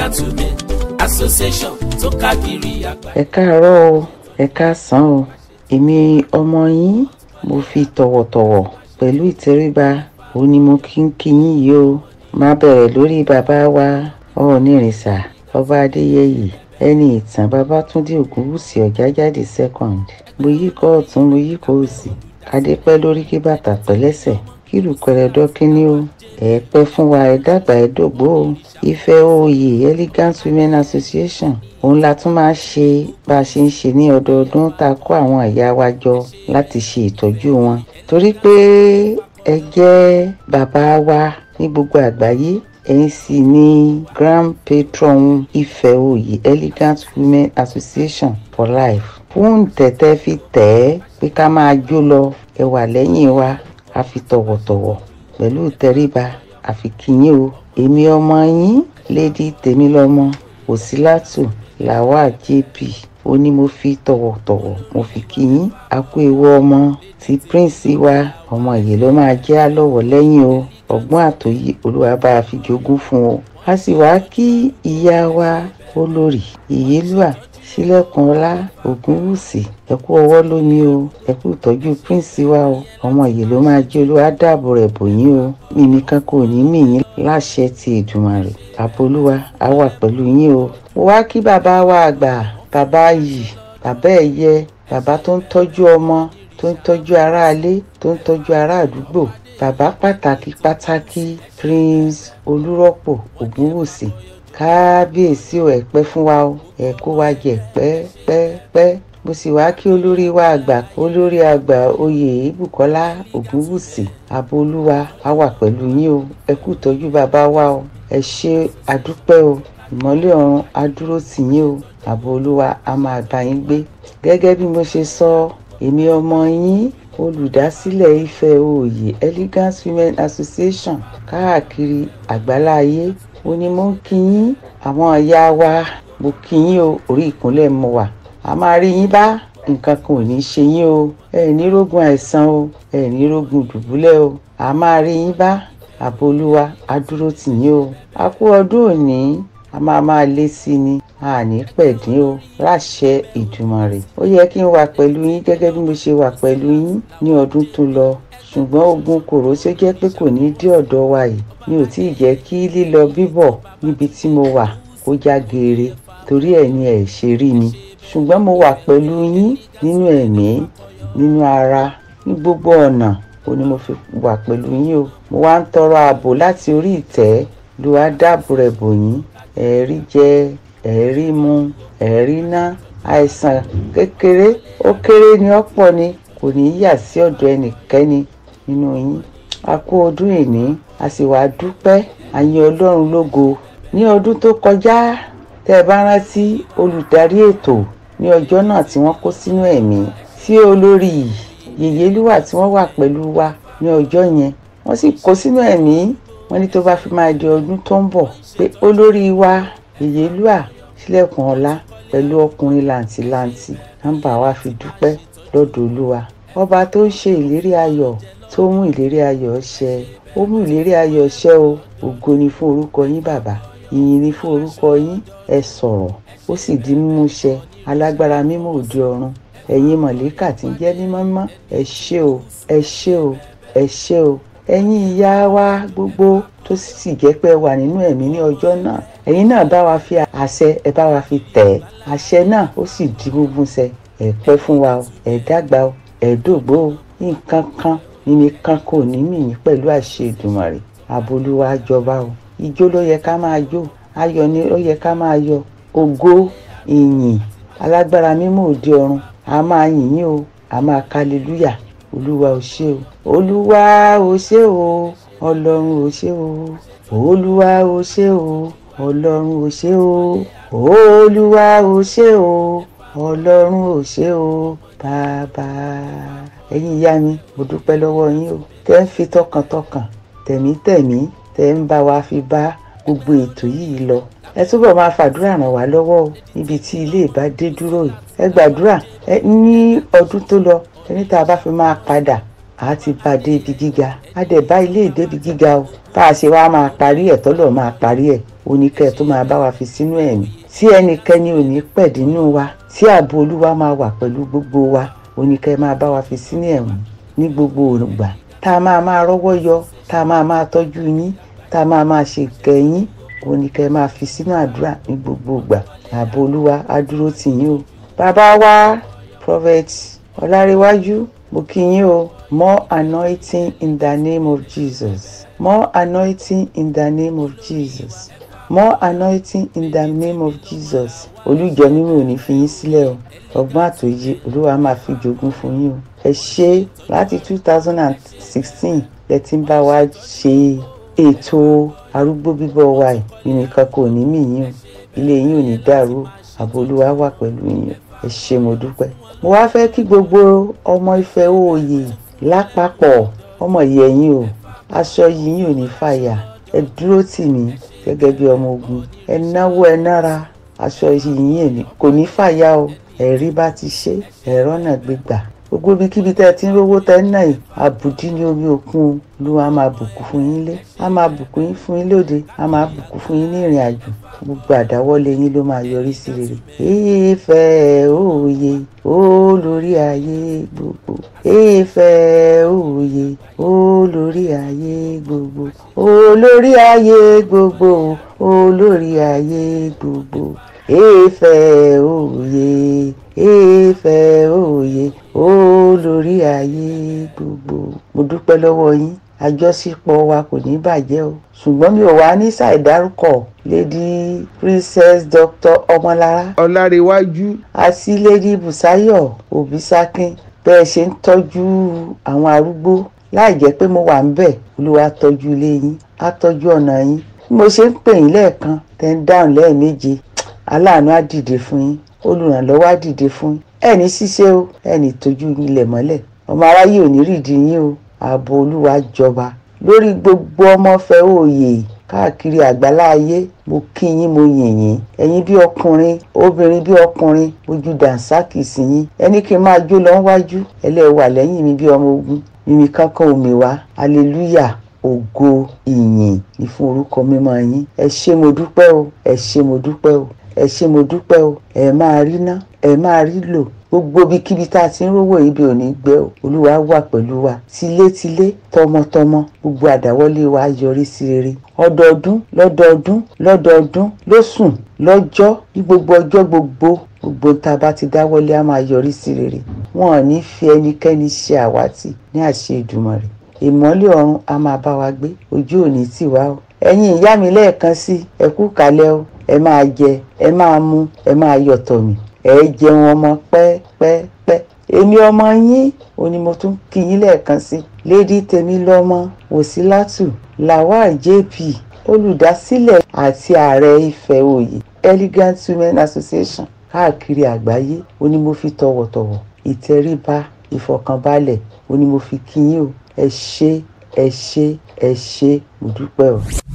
elegant women association tó káàkiri àgbáyé. ẹ káàárọ̀ o ẹ káàsán o èmi ọmọ yín mo fi tọ̀wọ̀tọ̀wọ̀ pẹ̀lú ìtẹríba òun ni mo kí ń kí yín yìí o máa bẹ̀rẹ̀ lórí bàbá wa ọ̀ọ́nìrìnsà ọba adéyẹyè ẹni ìtàn babátúndé ògúnwùsì ọ̀jájáde second mo yí kọ́ ọ̀tún mo yí kọ́ òsì kádé pẹ́ lórí kí bàtà pẹ́ lẹ́sẹ̀ kí lùpẹ̀rẹ̀ dọ́kíní o ẹ pẹ́ fún wa ẹ dàgbà ẹ dògbó o ife oyè elegant women association òun la tún máa ṣe bá a ṣe ń ṣe ní ọdọọdún tá a kó àwọn ìyá wa jọ láti ṣe ìtọ́jú wọn torí pé ẹ jẹ́ bàbá wa ní gbogbo àgbáyé ẹ̀yin sì ni grand patron ife oyè elegant women association for life fún tẹ̀tẹ̀ fi tẹ̀ ẹ́ pé ká máa jó lọ ẹ wà lẹ́yìn wa a fi tọ̀wọ̀tọ̀wọ̀ pẹ̀lú ìtẹríba àfi kíyìn o èmi ọmọ yín lady tèmílọ́mọ òsínlátù lawal jp ó ní mo fi tọ̀wọ̀tọ̀wọ̀ mo fi kíyìn a kú ewu ọmọ tí prince wa ọmọ yìí ló máa jẹ́ àlọ́wọ̀ lẹ́yìn o ọgbọ́n àtòyí olúwa bá a fi jogún fún o a sì wá kí ìyá wa olórí ìyélúà sílẹ̀kùnọlá ògúnwùsì ẹ kú ọwọ́ lómi o ẹ kú ìtọ́jú prince wa o ọmọ yìí ló máa jẹ́ olúwa dáàbò rẹ̀ bò yín o mímí kan kò ní mì yín láṣẹ ti Èdùmàrè àbolúwa á wà pẹ̀lú yín o. mo wá kí bàbá wa àgbà bàbá yìí bàbá ẹ̀yẹ bàbá tó ń tọ́jú ọmọ tó ń tọ́jú aráalé tó ń tọ́jú ará àdúgbò bàbá pàtàkì pàtàkì prince olúrọ́pọ̀ ògúnwùsì kábíyèsí ò ẹ pẹ́ fún wa o ẹ kó wa jẹ pẹ́pẹ́pẹ́ mo sì wá kí olórí wa àgbà olórí àgbà oyè ibùkọ́lá ògúnwùsì abolúwa á wà pẹ̀lú yín o ẹ kú ìtọ́jú bàbá wa o ẹ ṣe àdúpẹ́ o ìmọ́lẹ̀ ọ̀run á dúró tì yín o abolúwa á máa bá yín gbé gẹ́gẹ́ bí mo ṣe sọ èmi ọmọ yín olùdásílẹ̀ ife oyè elegant women association káàkiri àgbáláyé ó ní mo ń kí yín àwọn ìyá wa mo kí yín o orí ìkúnlẹ̀ mo wà a máa rí yín bá nǹkan kan ò ní ṣe yín o ẹ ní rógun àìsàn o ẹ ní rógun dùbúlẹ̀ o a máa rí yín bá àbolúwa á dúró tì yín o a kú ọdún òní a máa máa lé sí i ni a ní pẹ̀dín o láṣẹ Ìdùmarè ó yẹ kí n wà pẹ̀lú yín gẹ́gẹ́ bí mo ṣe wà pẹ̀lú yín ní ọdún tó lọ ṣùgbọ́n ogun kòró ṣe jẹ́ pé kò ní dé ọ̀dọ̀ wa yìí mi ò tí ì jẹ́ kí lílọ bíbọ̀ níbi tí mo wà kó já geere torí ẹ̀ ni ẹ̀ ṣe rí mi ṣùgbọ́n mo wà pẹ̀lú yín nínú ẹ̀mí nínú ara ní gbogbo ọ̀nà ó ní mo fi wà pẹ̀lú yín o mo wá ń tọrọ ààbò láti orí ìtẹ́ ló wá dáàbò rẹ̀ bò yín ẹ̀rí jẹ ẹ̀rí mu ẹ̀rí ná àìsàn kékeré ó kéré ni ọ̀pọ̀ ni kò ní yà sí ọ̀dọ̀ ẹnikẹ́ni nínú yín a kú ọdún ìní a sì wá dúpẹ́ àyìn ọlọ́run lógo ní ọdún tó kọjá tẹ́ ẹ bá rántí olùdarí ètò ní ọjọ́ náà tí wọ́n kó sínú ẹ̀mí tí olórí yèyélúwà tí wọ́n wà pẹ̀lú wa ní ọjọ́ yẹn wọ́n sì kó sínú ẹ̀mí wọ́n ní tó bá fi máa di ọdún tó ń bọ̀ pé olórí wa yèyélúwà sílẹ̀kùn ọlá pẹ̀lú ọkùnrin làǹtìlanti nọ́mbà wa fi dúpẹ́ lọ́dọ̀ olúwa ọba tó ń ṣe ìlérí ayọ̀ tó mú ìlérí ayọ̀ ṣẹ ó mú ìlérí ayọ̀ ṣẹ o ògo ni fún orúkọ yín bàbá ìyìn ni fún orúkọ yín ẹ sọ̀rọ̀ ó sì di mímú ṣẹ alágbára mímọ́ òde ọ̀run ẹ̀yin mọ̀lẹ́kà tí ń jẹ́ mímọ́ mímọ́ ẹ ṣé o ẹ ṣé o ẹ ṣé o ẹ̀yin ìyá wa gbogbo tó sì jẹ́ pé wà nínú ẹ̀mí ní ọjọ́ náà ẹ̀yin náà bá wa fi àṣẹ ẹ bá wa fi tẹ̀ ẹ́ àṣẹ náà ó sì di gbogbo ṣẹ ẹ pẹ́ fún wa o ẹ dàgbà o ẹ dògbó o nǹkan kan mímí kan kò ní mìíní pẹ̀lú àṣẹ Èdùmàrè abolúwa jọba o ijó ló yẹ ká máa jó ayọ̀ ni ó yẹ ká máa yọ̀ ògo ìyìn alágbára mímọ́ òde ọ̀run a máa yìn yín o a máa kálílúyà olúwa ò ṣé o olúwa ò ṣé o ọlọ́run ò ṣé o olúwa ò ṣé o ọlọ́run ò ṣé o olúwa ò ṣé o ọlọ́run ò ṣé o bàbá ẹ̀yin ìyá mi mo dúpẹ́ lọ́wọ́ yín o tẹ́ ń fi tọkàntọkàn tẹ̀mítẹ̀mí tẹ́ ń bá wa fi bá gbogbo ètò yìí lọ ẹ túbọ̀ máa fàdúrà ràn wá lọ́wọ́ o níbi tí ilé ìbá dé dúró yìí ẹ gbàdúrà ẹ ní ọdún tó lọ ẹni tá a bá fi máa padà a ti bá a dé ibi gíga a dẹ̀ bá ilé ìdébi gíga o tá a ṣe wá máa parí ẹ̀ tọ́lọ̀ máa parí ẹ̀ oníkẹ́ tó máa bá wa fi sínú ẹ̀mí tí ẹnikẹ́ni ò ní pẹ̀dínú wa tí ààbò olúwa máa wà pẹ̀lú gbogbo wa oníkẹ́ máa bá wa fi sínú ẹ̀mí ní gbogbo ògbà tá a máa máa rọ́wọ́ yọ tá a máa máa tọ́jú yín tá a máa máa ṣe kẹ́yìn oníkẹ́ máa fi sínú àdúrà ní gbogbo ìgbà ààbò olúwa á dúró tì yín o bàbá wa prophet ọlárẹ̀wájú mo kí yín o more anointing in the name of jesus more anointing in the name of jesus more anointing in the name of jesus olùjọ mímọ́ ò ní fi yín sílẹ̀ o ọgbọ́n àtòyè olúwa máa fi jogún fún yín o ẹ ṣe láti two thousand and sixteen lẹ ti ń bá wa ṣe ètò arúgbó bíbọ̀ wa ẹ̀ ìnìkan kò ní mí yín o ilé yín ò ní dàrú o ààbò olúwa wà pẹ̀lú yín ẹ ṣé mo dúpẹ́. mo wá fẹ́ kí gbogbo ọmọ Ifẹ̀ òòyè lápapọ̀ ọmọ yẹ̀yìn o aṣọ yìí ò ní fàyà ẹ dúró tì mí gẹ́gẹ́ bí ọmọ ogun ẹ náwó ẹ nára aṣọ yìí kò ní fàyà o ẹ̀rí bá ti ṣe ẹ̀rọ náà gbégbà gbogbo ibikíbi tẹ́ ẹ ti ń rówó tẹ́ ń náà yìí àbùdí ní omi òkun ló wá máa bùkún fún yín lé á máa bùkún yín fún yín lóde á máa bùkún fún yín ní ìrìn àjò gbogbo àdáwọ́lé yín ló máa yọrí sí rere. Ifẹ̀ òye olórí ayé gbogbo Ifẹ̀ òye olórí ayé gbogbo olórí ayé gbogbo olórí ayé gbogbo Ifẹ̀ òye Ifẹ̀ òye olórí ayé gbogbo. mo dúpẹ́ lọ́wọ́ yín àjọṣepọ̀ wa kò ní bàjẹ́ o ṣùgbọ́n mi ò wá ní ṣàìdárúkọ lady princess dr ọmọlára ọlárẹ̀wájú àti lady busayo obisakin bẹ́ẹ̀ ṣe ń tọ́jú àwọn arúgbó láì jẹ́ pé mo wà ń bẹ̀ olúwa tọ́jú ilé yín á tọ́jú ọ̀nà yín bí mo ṣe ń pè yín lẹ́ẹ̀kan tẹ́ ń dáhùn lẹ́ẹ̀méje aláàánú á dìde fún yín olùrànlọ́wọ́ á dìde fún yín ẹni ṣíṣe o ẹni tójú yín lẹ̀ mọ́lẹ̀ ọmọ aráyé ò ní rìdí yín o ààbò olúwa jọba lórí gbogbo ọmọfẹ́ òye káàkiri àgbáláyé mo kí yín mo yìn yín ẹ̀yin bí ọkùnrin obìnrin bí ọkùnrin ojú dànsákì sí yín ẹni kí n máa jó lọ wájú ẹlẹ́wà lẹ́yìn mi bí ọmọ ogun mímí kankan omi wá aleluya ògo ìyìn ní fún orúkọ mímọ́ yín ẹ ṣé mo dúpẹ́ o ẹ ṣé mo dúpẹ́ o ẹ ṣé mo dúpẹ́ o ẹ máa rí ná ẹ máa rí lò gbogbo ibikíbi tá a ti ń rówó ibi ò ní gbẹ o olúwa wà pẹ̀lú wa tilétilé tọmọtọmọ gbogbo àdáwọ́lé wa yọrí sí rere ọdọọdún lọ́dọọdún lọ́dọọdún lóṣùn lọ́jọ́ ní gbogbo ọjọ́ gbogbo gbogbo tá a bá ti dáwọ́lé á máa yọrí sí rere wọn ò ní fi ẹnikẹ́ni ṣe àwátì ní àṣẹ Èdùmàrè ìmọ́lẹ̀ ọ̀run á máa bá wa gbé ojú ò ní tì wá o ẹ̀yin ìyá mi lẹ́ẹ̀kan sí ẹ kú kalẹ̀ o ẹ máa jẹ ẹ máa mu ẹ máa yọ̀tọ̀ mi ẹ jẹun ọmọ pẹ́pẹ́pẹ́ èmi ọmọ yín ò ní mo tún kí yín lẹ́ẹ̀kan sí lady Tèmilọ́mọ Wòsílátù Lawal JP olùdásílẹ̀ àti ààrẹ Ifẹ̀ Òye Elegant Women Association káàkiri àgbáyé ó ní mo fi tọ̀wọ̀tọ̀wọ̀ ìtẹríba ìfọ̀kànbalẹ̀ ó ní mo fi kí yín o ẹ ṣé ẹ ṣé ẹ ṣé mo dúpẹ́ o.